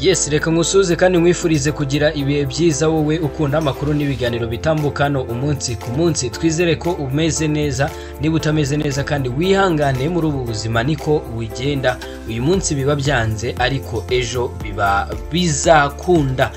yes reka nkusuze kandi nkwifurize kugira ibihe byiza wowe ukunda amakuru n'ibiganiro bitambuka hano umunsi ku munsi twizere ko umeze neza niba utameze neza kandi wihangane muri ubu buzima niko bugenda uyu munsi biba byanze ariko ejo biba bizakunda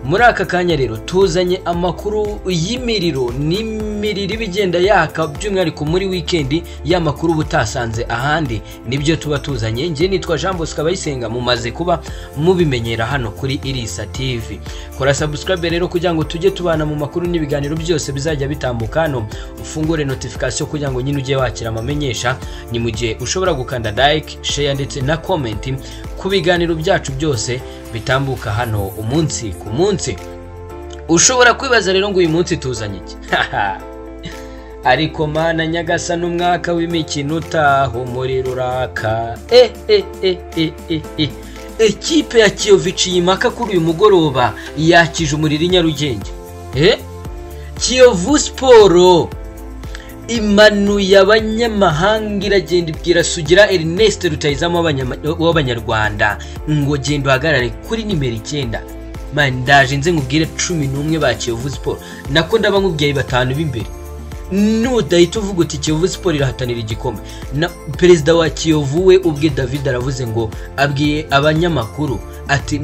muri aka kanya rero tuzanye amakuru y'imiriro n'imiriro iba igenda yaka by'umwihariko muri wikendi ya makuru uba utasanze ahandi nibyo tuba tuzanye njye nitwa jean bosco abayisenga mumaze kuba mubimenyera hano kuri irisa tv kora sabusikarabe rero kugira ngo tujye tubana mu makuru n'ibiganiro byose bizajya bitambuka hano ufungure notifikasiyo kugira ngo nyine ujye wakira amamenyesha ni mu gihe ushobora gukanda dayike sheya ndetse na komenti ku biganiro byacu byose bitambuka hano umunsi ku munsi ushobora kwibaza rero ngo uyu munsi tuzanye iki ariko mana nyagasa n'umwaka w'imikino utaha umuriro uraka e e e e e e ekipe ya kiyovici yimaka kuri uyu mugoroba yakije umuriro i nyarugenge e kiyovu siporo imanuye abanyamahanga iragenda ibwira sugira erineste rutayizamo w'abanyarwanda ngo genda uhagarare kuri nimero icyenda ndaje nze nkubwire cumi n'umwe ba kiyovu siporo nako ndaba nk'ubwiye batanu b'imbere nudahita uvuga uti kiyovu siporo irahatanira igikombe na perezida wa kiyovu we ubwe david aravuze ngo abwiye abanyamakuru ati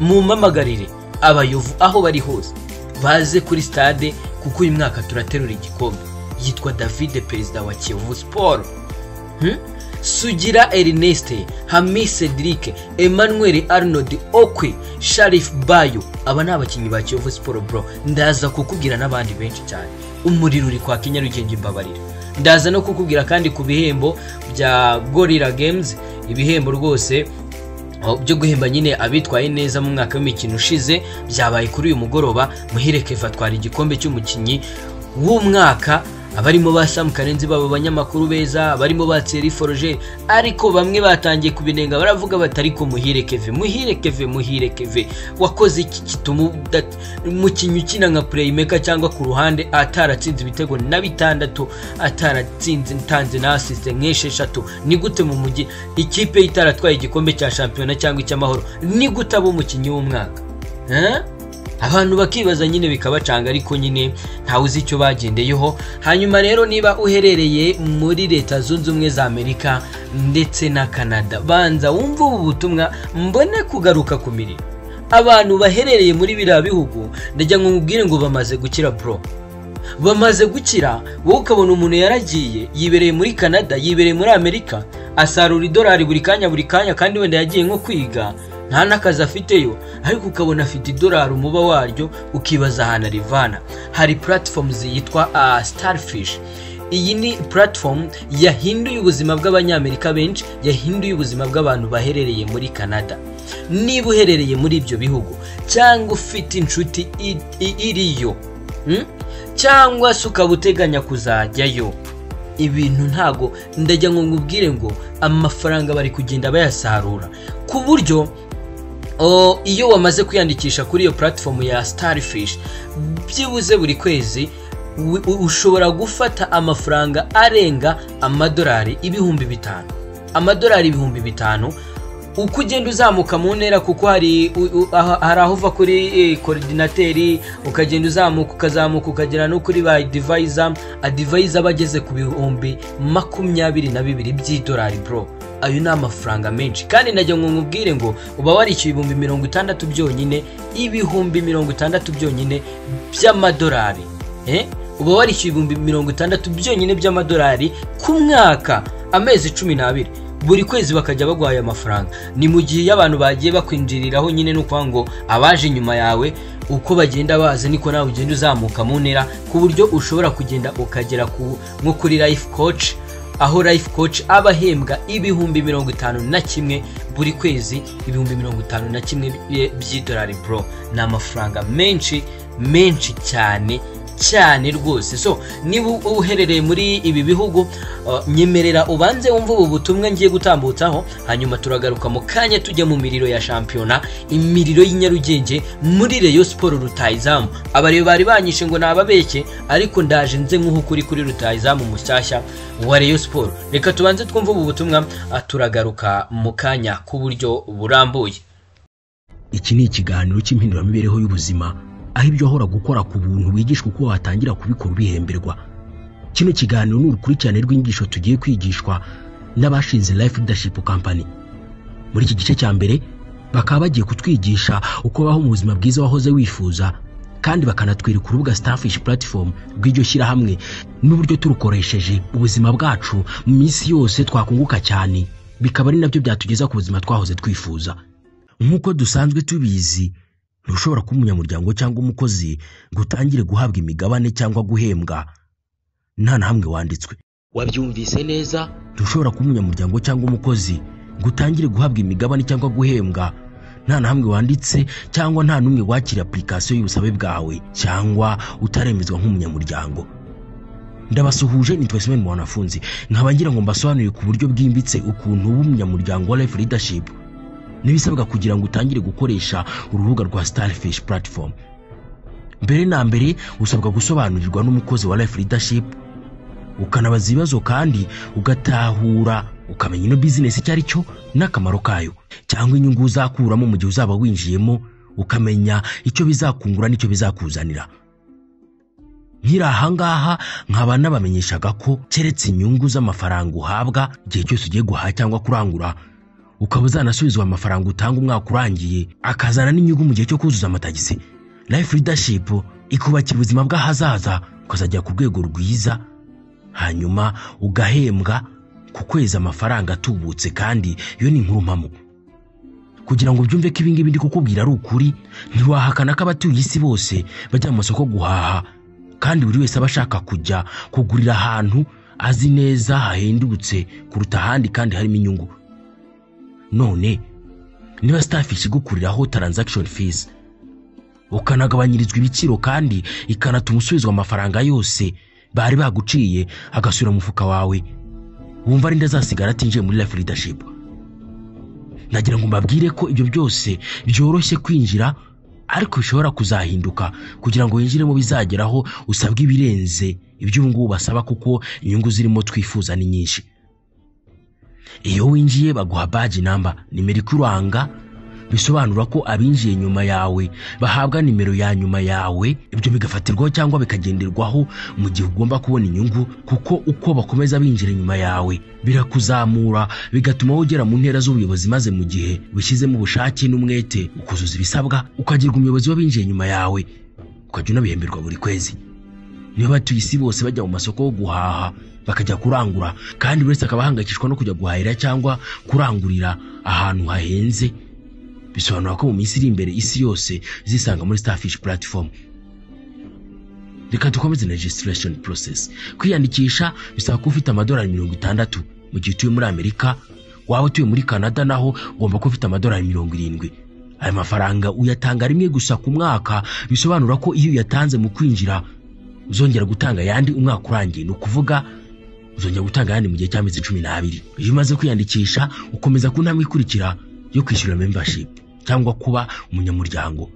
mumamagarire abayovu aho bari hose baze kuri stade kuko uyu mwaka turaterura igikombe yitwa david perezida wa kiyovu siporo sugira erineste hamis cedric emmanuel arnold okwe sharif bayo aba ni abakinnyi ba kiyovu siporo bro ndaza kukubwira n'abandi benshi cyane umuriro uri kwaka inyarugenge imbabarira ndaza no kukubwira kandi ku bihembo bya gorira games ibihembo rwose byo guhemba nyine abitwaye neza mu mwaka w'imikino ushize byabaye kuri uyu mugoroba muhereke fatwara igikombe cy'umukinnyi w'umwaka abarimo ba samu karenzi baba abanyamakuru beza abarimo ba tseri forogeri ariko bamwe batangiye kubinenga baravuga bati ariko muhire keve muhire keve muhire keve wakoze iki gituma umukinnyi ukina nka pureyimeka cyangwa ku ruhande ataratsinze ibitego na bitandatu ataratsinze ntanze na asisite nk'esheshatu ni gute mu mujyi ikipe itaratwaye igikombe cya shampiyona cyangwa icy'amahoro ni gute aba umukinnyi w'umwaka abantu bakibaza nyine bikabacanga ariko nyine ntawe uzi icyo bagendeyeho hanyuma rero niba uherereye muri leta zunze ubumwe za amerika ndetse na canada banza wumve ubu butumwa mbone kugaruka ku mirimo abantu baherereye muri biriya bihugu ndajya ngo mubwire ngo bamaze gukira bro bamaze gukira wowe ukabona umuntu yaragiye yibereye muri canada yibereye muri amerika asarura idolari buri kanya buri kanya kandi wenda yagiye nko kwiga nta n'akazi afiteyo ariko ukabona afite idolari umuba waryo ukibaza ahantu arivana hari puratifomu ziyitwa sitarifishi iyi ni puratifomu yahinduye ubuzima bw'abanyamerika benshi yahinduye ubuzima bw'abantu baherereye muri canada niba uherereye muri ibyo bihugu cyangwa ufite inshuti iriyo cyangwa se ukaba uteganya kuzajyayo ibintu ntago ndajya ngo nkubwire ngo amafaranga bari kugenda bayasarura ku buryo iyo wamaze kwiyandikisha kuri iyo puratifomu ya starifishi byibuze buri kwezi ushobora gufata amafaranga arenga amadolari ibihumbi bitanu amadolari ibihumbi bitanu uko ugenda uzamuka mu ntera kuko hari aho uva kuri koridinateri ukagenda uzamuka ukazamuka ukagera no kuri ba divayiza adivayiza aba ageze ku bihumbi makumyabiri na bibiri by'idolari bro ayo ni amafaranga menshi kandi najya ngo nkubwire ngo uba warishyuye ibihumbi mirongo itandatu byonyine ibihumbi mirongo itandatu byonyine by'amadolari uba warishyuye ibihumbi mirongo itandatu byonyine by'amadolari ku mwaka amezi cumi n'abiri buri kwezi bakajya baguhaye amafaranga ni mu gihe iyo abantu bagiye bakwinjiriraho nyine ni ukuvuga ngo abaje inyuma yawe uko bagenda baza niko nawe ugenda uzamuka mu ntera ku buryo ushobora kugenda ukagera nko kuri life coach aho life coach aba ahembwa ibihumbi mirongo itanu na kimwe buri kwezi ibihumbi mirongo itanu na kimwe by'idolari bro ni amafaranga menshi menshi cyane cyane rwose so niba uherereye muri ibi bihugu nyemerera ubanze wumve ubu butumwa ngiye gutambutsaho hanyuma turagaruka mu kanya tujya mu miriro ya shampiyona imiriro y'inyarugenge muri reyo siporo rutayizamu abariyo bari banyishe ngo nababeke ariko ndaje nze nk'uko uri kuri rutayizamu mushyashya wa reyo siporo reka tubanze twumve ubu butumwa turagaruka mu kanya k'uburyo burambuye iki ni ikiganiro cy'impinduramibereho y'ubuzima aho ibyo wahora gukora ku buntu wigishwa uko watangira kubikora ubihemberwa kino kiganiro ni urukurikirane rw'inyigisho tugiye kwigishwa n'abashinze life leadership company muri iki gice cya mbere bakaba bagiye kutwigisha uko baho mu buzima bwiza wahoze wifuza kandi bakanatwereka urubuga starfish platform rw'iryo shyirahamwe n'uburyo turukoresheje ubuzima bwacu mu minsi yose twakunguka cyane bikaba ari nabyo byatugeza ku buzima twahoze twifuza nk'uko dusanzwe tubizi ntushobora kuba umunyamuryango cyangwa umukozi ngo utangire guhabwa imigabane cyangwa guhembwa nta na hamwe wanditswe wabyumvise neza ntushobora kuba umunyamuryango cyangwa umukozi ngo utangire guhabwa imigabane cyangwa guhembwa nta na hamwe wanditse cyangwa nta n'umwe wakira apurikasiyo y'ubusabe bwawe cyangwa utaremezwa nk'umunyamuryango ndabasuhuje nitwa simeni mu wanafunzi nkaba ngira ngo mbasobanurire ku buryo bwimbitse ukuntu uba umunyamuryango wa life leadership n'ibisabwa kugira ngo utangire gukoresha urubuga rwa starfish platform mbere na mbere usabwa gusobanurirwa n'umukozi wa life leadership ukanabaza ibibazo kandi ugatahura ukamenya ino bizinesi icyo ari cyo n'akamaro kayo cyangwa inyungu uzakuramo mu gihe uzaba winjiyemo ukamenya icyo bizakungura n'icyo bizakuzanira nkiri ahangaha nkaba nabamenyeshaga ko keretse inyungu z'amafaranga uhabwa igihe cyose ugiye guhaha cyangwa kurangura ukaba uzanasubizwa amafaranga utanga umwaka urangiye akazana n'inyungu mu gihe cyo kuzuza amatagisi life leadership ikubakira ubuzima bw'ahazaza ukazajya ku rwego rwiza hanyuma ugahembwa ku kwezi amafaranga atubutse kandi iyo ni inkuru mpamo kugira ngo ubyumve ko ibingibi ndi kukubwira ari ukuri ntiwahakana ko abatuye isi bose bajya mu masoko guhaha kandi buri wese aba ashaka kujya kugurira ahantu azi neza hahendutse kuruta ahandi kandi harimo inyungu none niba starfish igukuriraho transaction fees ukanagabanyirizwa ibiciro kandi ikanatuma usubizwa amafaranga yose bari baguciye agasubira mu mufuka wawe wumva ari ndazasigara atinjiye muri life leadership nagira ngo mbabwire ko ibyo byose byoroshye kwinjira ariko bishobora kuzahinduka kugira ngo winjiremo bizageraho usabwe ibirenze ibyo ubu ngubu basaba kuko inyungu zirimo twifuza ni nyinshi iyo winjiye baguha baji namba nimero ikuranga bisobanura ko abinjiye nyuma yawe bahabwa nimero ya nyuma yawe ibyo bigafatirwaho cyangwa bikagenderwaho mu gihe ugomba kubona inyungu kuko uko bakomeza binjira nyuma yawe birakuzamura bigatuma ugera mu ntera z'ubuyobozi maze mu gihe ubishyizemo ubushake n'umwete ukuzuza ibisabwa ukagirwa umuyobozi w'abinjiye nyuma yawe ukajya unabihemberwa buri kwezi niba batuye isi bose bajya mu masoko yo guhaha bakajya kurangura kandi buri wese akaba ahangayikishwa no kujya guhahira cyangwa kurangurira ahantu hahenze bisobanura ko mu minsi iri imbere isi yose zisanga muri starfish platform reka dukomeze na registration process kwiyandikisha bisaba kuba ufite amadolari mirongo itandatu mu gihe utuye muri amerika waba utuye muri canada naho ugomba kuba ufite amadolari mirongo irindwi aya mafaranga uyatanga rimwe gusa ku mwaka bisobanura ko iyo uyatanze mu kwinjira uzongera gutanga ayandi umwaka urangiye ni ukuvuga uzongera gutanga ayandi mu gihe cy'amezi cumi n'abiri iyo umaze kwiyandikisha ukomeza ku ntambwe ikurikira yo kwishyura membership cyangwa kuba umunyamuryango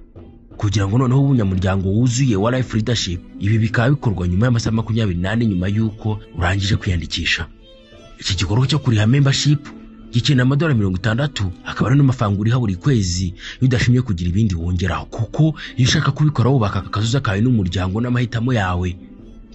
kugira ngo noneho umunyamuryango wuzuye wa life leadership ibi bikaba bikorwa nyuma y'amasaha makumyabiri n'ane nyuma y'uko urangije kwiyandikisha iki gikorwa cyo kuriha membership gikenera amadolari mirongo itandatu akaba ari n'amafaranga uriha buri kwezi iyo udashimye kugira ibindi wongeraho kuko iyo ushaka kubikora wubaka akazuza kawe n'umuryango n'amahitamo yawe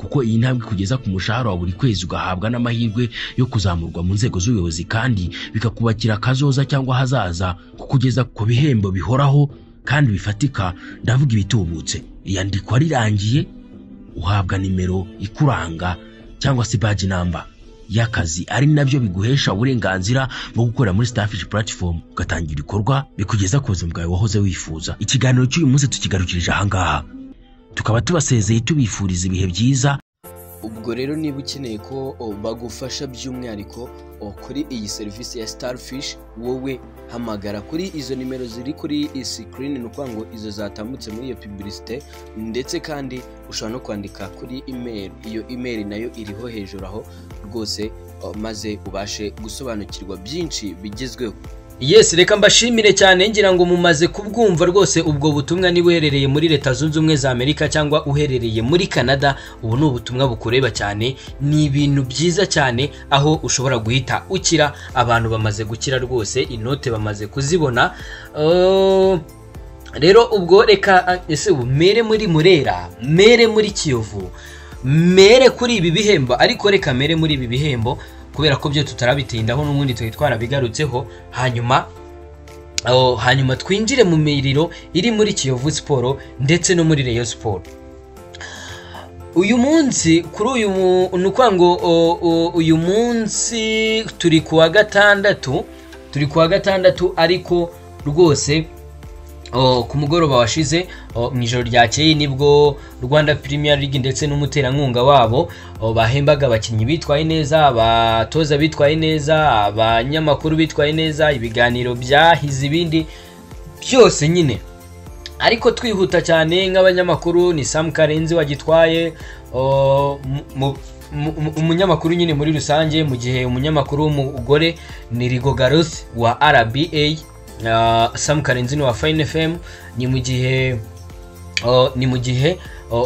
kuko iyi ntambwe kugeza ku mushahara wa buri kwezi ugahabwa n'amahirwe yo kuzamurwa mu nzego z'ubuyobozi kandi bikakubakira akazoza cyangwa ahazaza kukugeza ku bihembo bihoraho kandi bifatika ndavuga ibitubutse iyandikwa rirangiye uhabwa nimero ikuranga cyangwa se baji namba y'akazi ari nabyo biguhesha uburenganzira bwo gukorera muri starfish platform ugatangira ibikorwa bikugeza ku buzima bwawe wahoze wifuza ikiganiro cy'uyu munsi tukigarukirije ahangaha tukaba tubasezeye tubifuriza ibihe byiza ubwo rero niba ukeneye ko oh, bagufasha by'umwihariko oh, kuri iyi serivisi ya starfish wowe hamagara kuri izo nimero ziri kuri iyi sikirini ni ukuvuga ngo izo zatambutse muri iyo piburisite ndetse kandi ushobora no kwandika kuri imeri iyo imeri nayo iriho hejuru aho rwose oh, maze ubashe gusobanukirwa byinshi bigezweho yes reka mbashimire cyane ngira ngo mumaze kubwumva rwose ubwo butumwa niba uherereye muri leta zunze ubumwe za amerika cyangwa uherereye muri canada ubu ni ubutumwa bukureba cyane ni ibintu byiza cyane aho ushobora guhita ukira abantu bamaze gukira rwose inote bamaze kuzibona rero ubwo reka ese ubu mere muri murera mere muri kiyovu mere kuri ibi bihembo ariko reka mere muri ibi bihembo kubera ko byo tutarabitindaho n'ubundi tuba twarabigarutseho hanyuma aho hanyuma twinjire mu miriro iri muri kiyovu siporo ndetse no muri reyo siporo uyu munsi kuri uyu ni ukuvuga ngo uyu munsi turi ku wa gatandatu turi ku wa gatandatu ariko rwose ku mugoroba washize mu ijoro ryakeye nibwo rwanda Premier League ndetse n'umuterankunga wabo bahembaga abakinnyi bitwaye neza abatoza bitwaye neza abanyamakuru bitwaye neza ibiganiro byahize ibindi byose nyine ariko twihuta cyane nk'abanyamakuru ni Sam Karenzi wagitwaye umunyamakuru nyine muri rusange mu gihe umunyamakuru w'umugore ni Rigo Gareth wa RBA Sam Karenzi ni wa Fine FM ni mu gihe ni mu gihe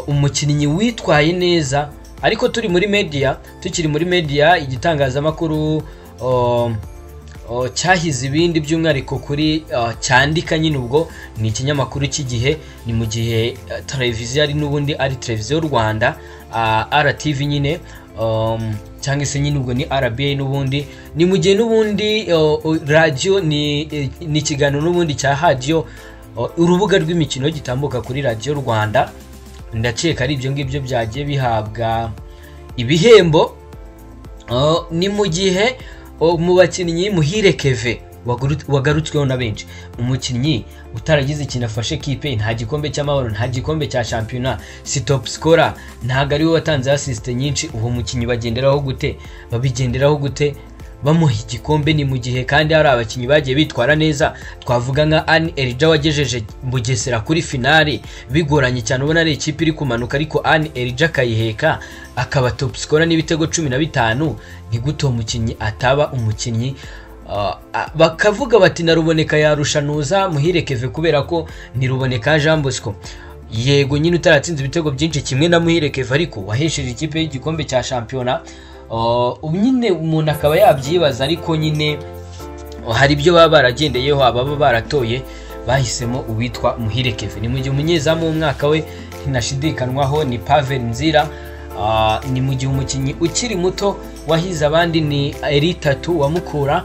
umukinnyi witwaye neza ariko turi muri media tukiri muri media igitangazamakuru cyahize ibindi by'umwihariko kuri cyandika nyine ubwo ni ikinyamakuru cy'igihe ni mu gihe televiziyo ari n'ubundi ari televiziyo rwanda RTV nyine cyangwa se nyine ubwo ni RBA n'ubundi ni mu gihe n'ubundi radiyo ni ikiganiro n'ubundi cya hadiyo urubuga rw'imikino gitambuka kuri radiyo rwanda ndakeka ari ibyo ngibyo byagiye bihabwa ibihembo ni mu gihe mu bakinnyi muhire keve wagarutsweho na benshi umukinnyi utaragize ikintu afashe kipe nta gikombe cy'amahoro nta gikombe cya shampiyona si topu sikora ntabwo ari we watanze asisite nyinshi uwo mukinnyi bagenderaho gute babigenderaho gute bamuha igikombe ni mu gihe kandi hari abakinnyi bagiye bitwara neza twavuga nka ani erija wagejeje bugesera kuri finali bigoranye cyane ubona ari ikipe iri kumanuka ariko ani erija akayiheka akaba topu sikora n'ibitego cumi na bitanu ni gute uwo mukinnyi ataba umukinnyi bakavuga bati na ruboneka yarushanuza muhirekeve kubera ko ni ruboneka jean bosco yego nyine utaratsinze ibitego byinshi kimwe na muhirekeve ariko wahesheje ikipe y'igikombe cya shampiyona ubu nyine umuntu akaba yabyibaza ariko nyine hari ibyo baba baragendeyeho ababa baratoye bahisemo uwitwa muhirekeve ni mu gihe umunyezamu w'umwaka we ntinashidikanywaho ni pavel nzira ni mu gihe umukinnyi ukiri muto wahize abandi ni eritatu wa mukura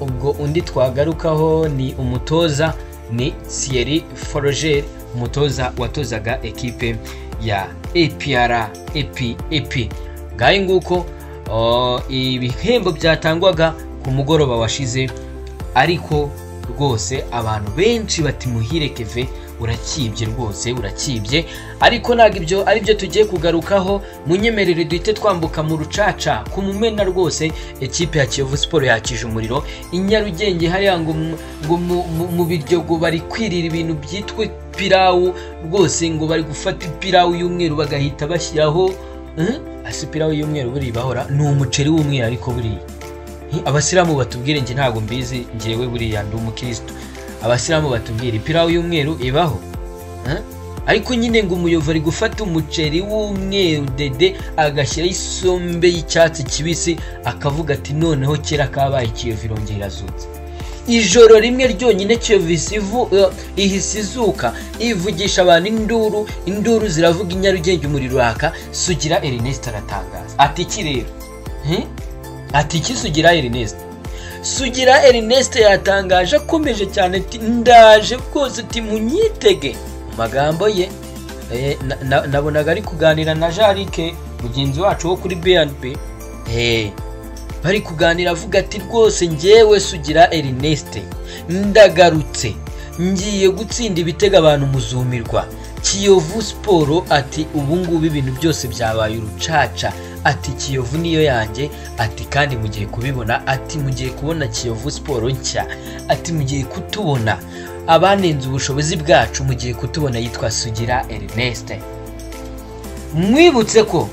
ubwo undi twagarukaho ni umutoza ni siyeri forogeri umutoza watozaga ekipe ya epr ep ngahe nguko ibihembo byatangwaga ku mugoroba washize ariko rwose abantu benshi bati muhire keve urakibye rwose urakibye ariko ntabwo ibyo ari byo tugiye kugarukaho munyemerere duhite twambuka mu rucaca ku mumena rwose ekipe ya kiyovu siporo yakije umuriro i nyarugenge hariya ngo mu biryogo bari kwirira ibintu byitwa ipirawu rwose ngo bari gufata ipirawu y'umweru bagahita bashyiraho asipirawu y'umweru buriya bahora ni umuceri w'umweru ariko buriya abasilamu batubwire njye ntabwo mbizi ngewe buriya ndi umukirisitu abasilamu batubwira ipirawu y'umweru ibaho ariko nyine ngo umuyobozi ari gufata umuceri w'umweru dede agashyiraho isombe y'icyatsi kibisi akavuga ati noneho kera kabaye kiyovu irongera irazutse ijoro rimwe ryonyine kiyovu ihise izuka ivugisha abantu induru induru ziravuga inyarugenge umuriro uraka sugira erineste aratangaza ati iki rero ati iki sugira erineste sugira erineste yatangaje akomeje cyane ati ndaje rwose uti munyitege mu magambo ye nabonaga ari kuganira na jarike mugenzi wacu wo kuri bnb bari kuganira avuga ati rwose ngewe sugira erineste ndagarutse ngiye gutsinda ibitego abantu muzumirwa kiyovu siporo ati ubungubu ibintu byose byabaye urucaca ati kiyovu niyo yanjye ati kandi mugiye kubibona ati mugiye kubona kiyovu siporo nshya ati mugiye kutubona abanenze ubushobozi bwacu mugiye kutubona yitwa sugira erineste mwibutse ko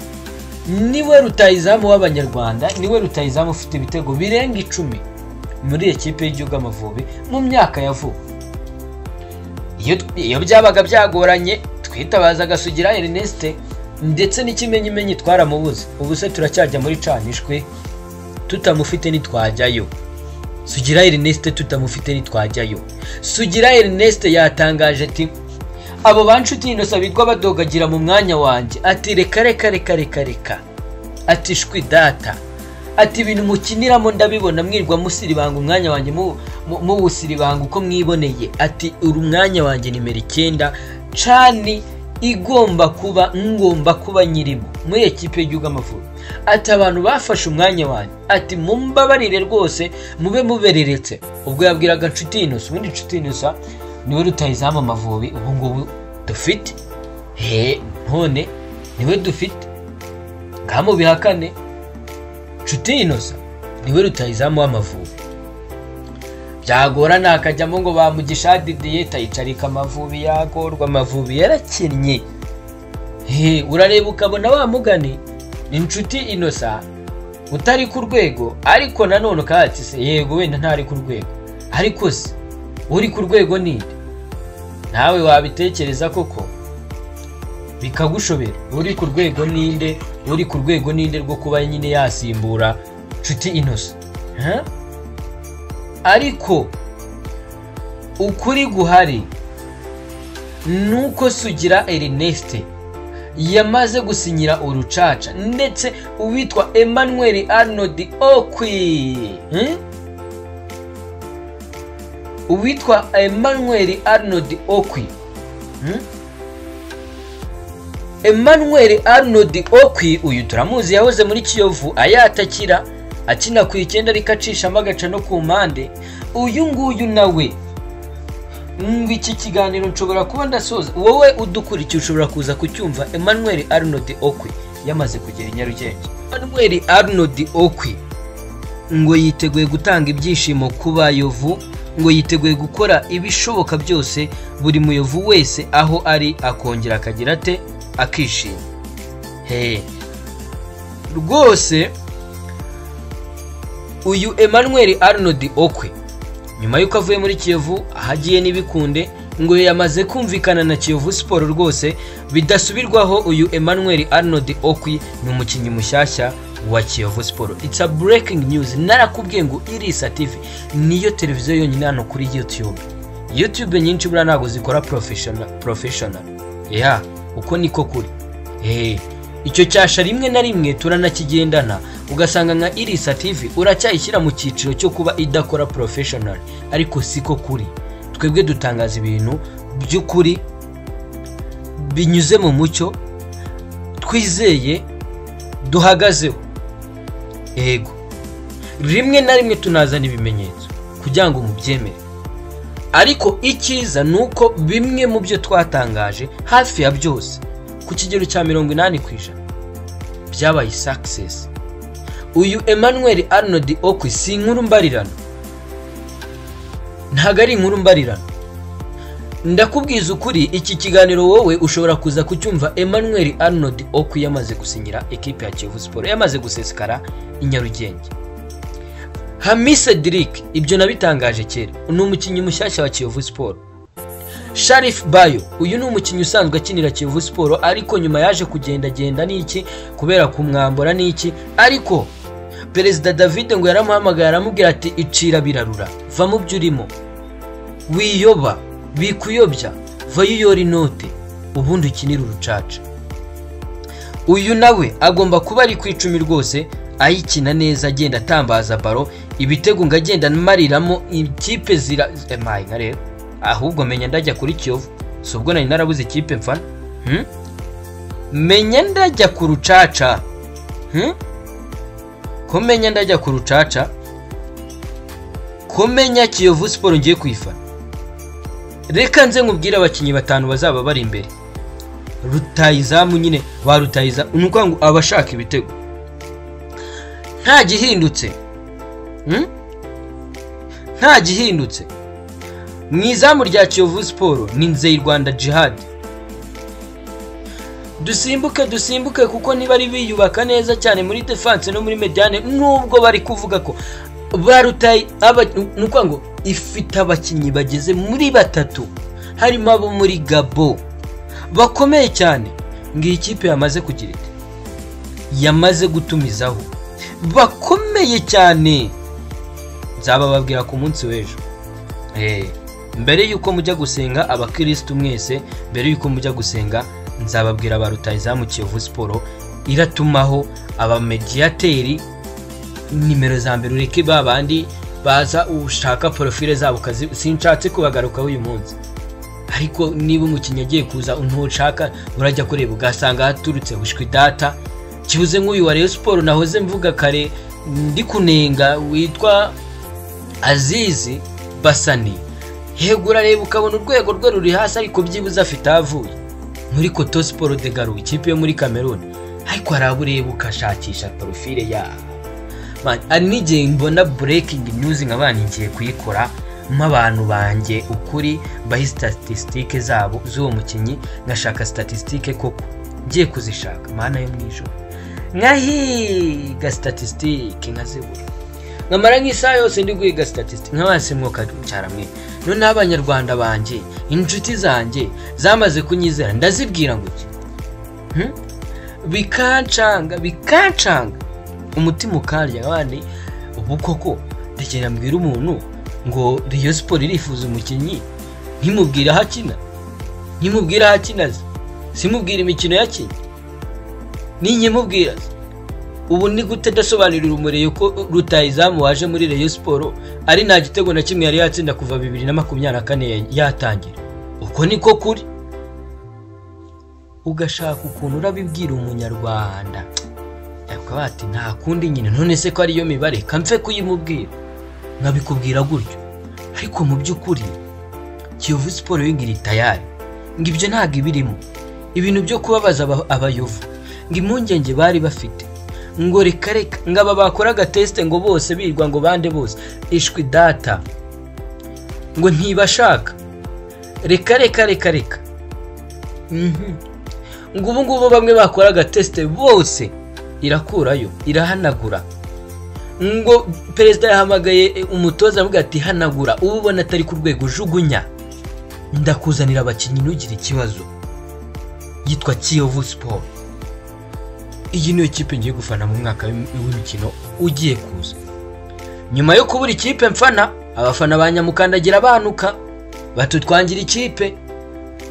niwe rutayizamu w'abanyarwanda niwe rutayizamu ufite ibitego birenga icumi muri ekipe y'igihugu amavubi mu myaka ya vuba iyo byabaga byagoranye twitabazaga sugira erineste ndetse n'ikimenyimenyi twaramubuze ubu se turacyajya muri canishwe tutamufite ntitwajyayo sugira erineste tutamufite ntitwajyayo sugira erineste yatangaje ati abo banshuti inosa bitwa badogagira mu mwanya wanjye ati reka reka reka reka reka ati shwi data ati ibintu mukiniramo ndabibona mwirwa musiribanga umwanya wanjye muwusiribanga uko mwiboneye ati uri umwanya wanjye nimero icyenda cani igomba kuba ngomba kuba nyirimo muri ekipe y'igihugu amavubi ati abantu bafashe umwanya wanjye ati mumbabarire rwose mube mubereretse ubwo yabwiraga nshuti inosa ubundi nshuti inosa niwe rutayizamu amavubi ubu ngubu dufite he none niwe dufite bihakane nshuti inosa niwe rutayizamu w'amavubi byagorana akajyamo ngo bamugisha didiye tayicarika amavubi yagorwa amavubi yarakinnye he urareba ukabona wamugane ni inshuti inosa utari ku rwego ariko nanone ukatse yego wenda ntari ku rwego ariko se uri ku rwego ninde nawe wabitekereza koko bikagushobera uri ku rwego ninde uri ku rwego ninde rwo kuba nyine yasimbura nshuti inosa ariko ukuri guhari ni uko sugira erineste yamaze gusinyira urucaca ndetse uwitwa emmanuel arnold okwi uwitwa emmanuel arnold okwi emmanuel arnold okwi uyu turamuzi yahoze muri kiyovu ayatakira akina ku icyenda ariko acishamo agaca no ku mpande uyu nguyu nawe iki kiganiro nshobora kuba ndasoza wowe udukurikiye ushobora kuza kucyumva emmanuel arnold okwi yamaze kugera i nyarugenge emmanuel arnold okwi ngo yiteguye gutanga ibyishimo ku bayovu ngo yiteguye gukora ibishoboka byose buri muyovu wese aho ari akongera akagira ate akishima he rwose uyu emmanuel arnold okwe nyuma y'uko avuye muri kiyovu ahagiye n'ibikunde ngo yamaze kumvikana na kiyovu siporo rwose bidasubirwaho uyu emmanuel arnold okwi ni umukinnyi mushyashya wa kiyovu siporo it's a breaking news narakubwiye ngo irisa tv niyo televiziyo yonyine hano kuri youtube youtube nyinshi buriya ntabwo zikora professional yeah uko niko kuri eee icyo cyasha rimwe na rimwe turanakigendana ugasanga nka irisa tv uracyayishyira mu cyiciro cyo kuba idakora porofeshinari ariko siko kuri twebwe dutangaza ibintu by'ukuri binyuze mu mucyo twizeye duhagazeho yego rimwe na rimwe tunazana ibimenyetso kugira ngo mubyemere ariko icyiza ni uko bimwe mu byo twatangaje hafi ya byose ku kigero cya mirongo inani ku ijana byabaye sakisesi uyu emmanuel arnold okwi si inkuru mbarirano ntabwo ari inkuru mbarirano ndakubwiza ukuri iki kiganiro wowe ushobora kuza kucyumva emmanuel arnold okwi yamaze gusinyira ekipi ya kiyovu siporo yamaze gusesekara i nyarugenge hamise dirike ibyo nabitangaje kera ni umukinnyi mushyashya wa kiyovu siporo sharifu bayo uyu ni umukinnyi usanzwe akinira kiyovu siporo ariko nyuma yaje kugendagenda n'iki kubera kumwambura n'iki ariko perezida davide ngo yaramuhamagaye aramubwira ati icira birarura va mu byo urimo wiyoba bikuyobya vayo uyora inote ubundi ukinira urucaca uyu nawe agomba kuba ari ku icumi rwose ayikina neza agenda atambaza baro ibitego ngo agenda amariramo ikipe zira emaye nka rero ahubwo menya ndajya kuri kiyovu si ubwo nari narabuze ikipe mfana menya ndajya ku rucaca ko menya ndajya ku rucaca ko menya kiyovu siporo ngiye kuyifana reka nze nkubwire abakinnyi batanu bazaba bari imbere rutayizamu nyine ba rutayiza ni ukuvuga ngo abashaka ibitego nta gihindutse nta gihindutse mu izamu rya kiyovu siporo ni nzeye rwanda jihadi dusimbuke dusimbuke kuko ntibari biyubaka neza cyane muri defanse no muri mediyane nubwo bari kuvuga ko barutaye ni ukuvuga ngo ifite abakinnyi bageze muri batatu harimo abo muri gabo bakomeye cyane ngo iyi kipe yamaze kugira ite yamaze gutumizaho bakomeye cyane nzabababwira ku munsi w'ejo Eh, mbere y'uko mujya gusenga abakirisitu mwese mbere y'uko mujya gusenga nzababwira ba rutayizamu kiyovu siporo iratumaho abamediyateri nimero za mbere ureke ba bandi baza ushaka porofile zabo ukazi sinshatse kubagarukaho uyu munsi ariko niba umukinnyi agiye kuza ntushaka urajya kureba ugasanga haturutse bushwi data kibuze nk'uyu wa Rayon siporo nahoze mvuga kare ndi kunenga witwa azizi basani yego urareba ukabona urwego rwe ruri hasi ariko byibuze afite aho avuye muri koto siporo de garu ikipe yo muri kameruni ariko haraba ureba ukashakisha porofile yaho Man, hari n'igihe mbona burekingi nyuzi nk'abana ngiye kuyikora nk'abantu banjye ukuri bahe sitatisitike zabo z'uwo mukinnyi ngashaka sitatisitike koko ngiye kuzishaka mana yo mu ijoro nkahiga sitatisitike nkazibura nkamara nk'isaha yose ndi guhiga sitatisitike nk'abasi mwuka mwe noneho abanyarwanda banjye inshuti zanjye zamaze kunyizera ndazibwira ngo iki Hmm? bikancanga bikancanga umutima ukarya abandi ubu koko ndagenda mbwira umuntu ngo riyo siporo irifuza umukinnyi ntimubwire aho akina ntimubwire aho akina ze simubwire imikino yakinnye ninkimubwira ze ubu ni gute adasobanurira umuriro ko rutayizamu waje muri reyo siporo ari nta gitego na kimwe yari yatsinda kuva bibiri na makumyabiri na kane yatangira uko niko kuri ugashaka ukuntu urabibwira umunyarwanda bakaba bati nta kundi nyine none se ko ariyo mibare kamfe kuyimubwira nkabikubwira gutyo ariko mu by'ukuri kiyovu siporo yingira itayari ngo ibyo ntabwo ibirimo ibintu byo kubabaza aba- abayovu ngo impungenge bari bafite ngo reka reka ngo aba bakora agatesite ngo bose birirwa ngo bande bose ishwi data ngo ntibashaka reka reka reka reka Mhm. ngo ubu ngubu bamwe bakora agatesite bose irakurayo irahanagura ngo perezida yahamagaye eh, umutoza avuga ati hanagura uba ubona atari ku rwego jugunya ndakuzanira abakinnyi ntugire ikibazo yitwa kiyovu siporo iyi niyo kipe ngiye gufana mu mwaka w'im- w'imikino ugiye kuza nyuma yo kubura ikipe mfana abafana ba nyamukandagira banuka batutwangira ikipe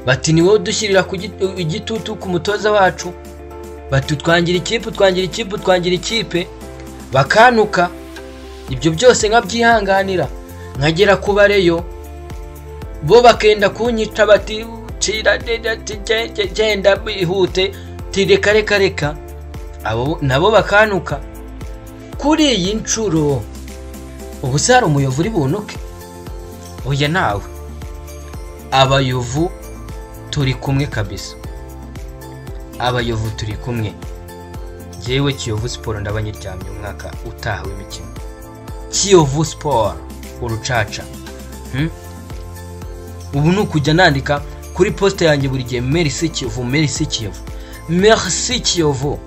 bati ni wowe udushyirira ku git- igitutu ku mutoza wacu bati utwangira ikipe utwangira ikipe utwangira ikipe bakanuka ibyo byose nkabyihanganira nkagera ku bareyo bo bakenda kunyita bati cira deda, ti- ge- ge- genda bihute ti reka reka reka abo nabo bakanuka kuri iyi nshuro ubu se hari umuyovu uri bunuke oya nawe abayovu turi kumwe kabisa abayovu turi kumwe jyewe kiyovu siporo ndabanyiryamye umwaka utaha w'imikino kiyovu siporo urucaca Hmm? ubu ni ukujya nandika kuri posite yanjye buri gihe merisi kiyovu merisi kiyovu merisi kiyovu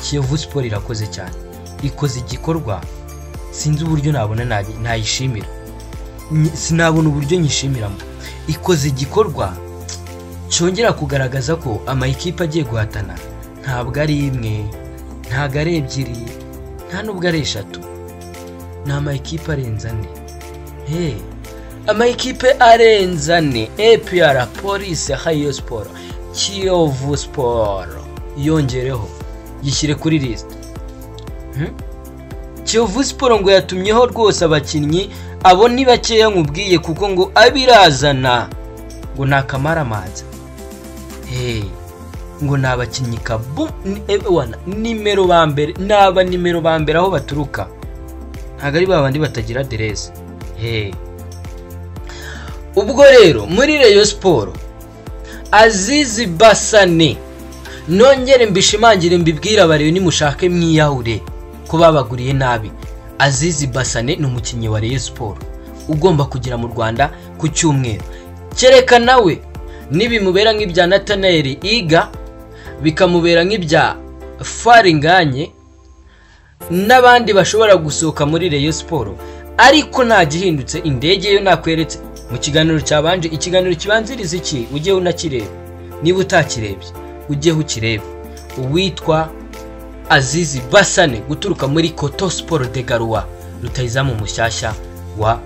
kiyovu siporo irakoze cyane ikoze igikorwa sinzi uburyo nabona nayi- nayishimira Nyi- sinabona uburyo nyishimiramo ikoze igikorwa cyongera kugaragaza ko amayikipe agiye guhatana ntabwo ari imwe ntabwo ari ebyiri nta nubwo ari eshatu ni amayikipe arenze ane Hey, amayikipe arenze ane apr polisi hayo siporo kiyovu siporo yongereho yishyire kuri lisite Hmm? kiyovu siporo ngo yatumyeho rwose abakinnyi abo ni bakeya nkubwiye kuko ngo abirazana ngo ni akamaramaza Hey, ngo ni abakinnyi kabu ni- eh, wana, nimero ba mbere ni aba nimero ba mbere aho baturuka ntabwo ari ba bandi batagira aderesi Hey. ubwo rero muri reyo siporo azizi basane nongere mbishimangire mbibwire abarebe nimushake mwiyahure ko babaguriye nabi azizi basane ni umukinnyi wa reyo siporo ugomba kugera mu rwanda ku cyumweru kereka nawe nibimubera nk'ibya natanayeli iga bikamubera nk'ibya faringanye n'abandi bashobora gusohoka muri reyo siporo ariko nta gihindutse indege yo nakweretse mu kiganiro cyabanje ikiganiro kibanziriza iki ujye unakireba niba utakirebye ujye ukirebe uwitwa azizi basane guturuka muri koto siporo de garuwa rutayizamu mushyashya wa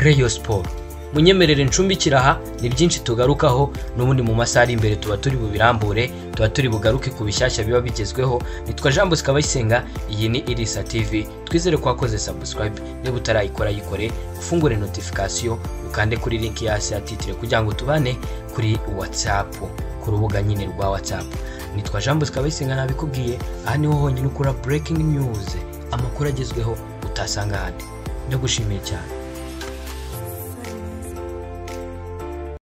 reyo siporo munyemerere ncumbikira aha ni byinshi tugarukaho n'ubundi mu masaha ari imbere tuba turi bubirambure tuba turi bugaruke ku bishyashya biba bigezweho nitwa jean bosco abayisenga iyi ni irisa tv twizere ko wakoze subscribe niba utarayikora yikore ufungure notification ukande kuri link hasi ya titire kugira ngo tubane kuri whatsapp ku rubuga nyine rwa whatsapp nitwa jean bosco abayisenga nabikubwiye aha niho honyine ukura breaking news amakuru agezweho utasanga ahandi ndagushimiye cyane